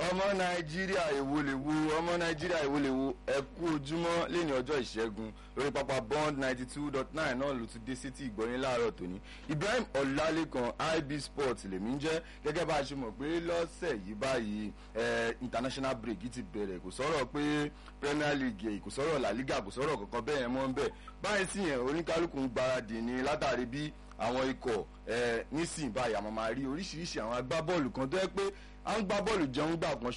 ọmọ nàìjíríà èwo lè wo ọmọ nàìjíríà èwo lè wo ẹ kú ojúmọ́ lẹ́ni ọjọ́ ìṣẹ́gun lórí pápá bond ninety two dot nine náà ló ti dé sétí ìgbọ́yìn láàárọ̀ tòní ibrahim ọlálékan ib sport lèmi ń jẹ́ gẹ́gẹ́ bá a ṣe mọ̀ pé lọ́sẹ̀ yìí báyìí international break ti bẹ̀rẹ̀ kò sọ̀rọ̀ pé premier league kò sọ̀rọ̀ la liga kò sọ̀rọ̀ kankan bẹ́ẹ̀ yẹn mọ́ ń bẹ̀ báyìí sì yẹn oníkálukú ń gbáradì ní látàrí bí àwọn ikọ̀ nísìnyí báyìí àmọ́ máa rí oríṣiríṣi àwọn agbábọ́ọ̀lù kan tó yẹ pé à ń gbá bọ́ọ̀lù jẹun gbà kan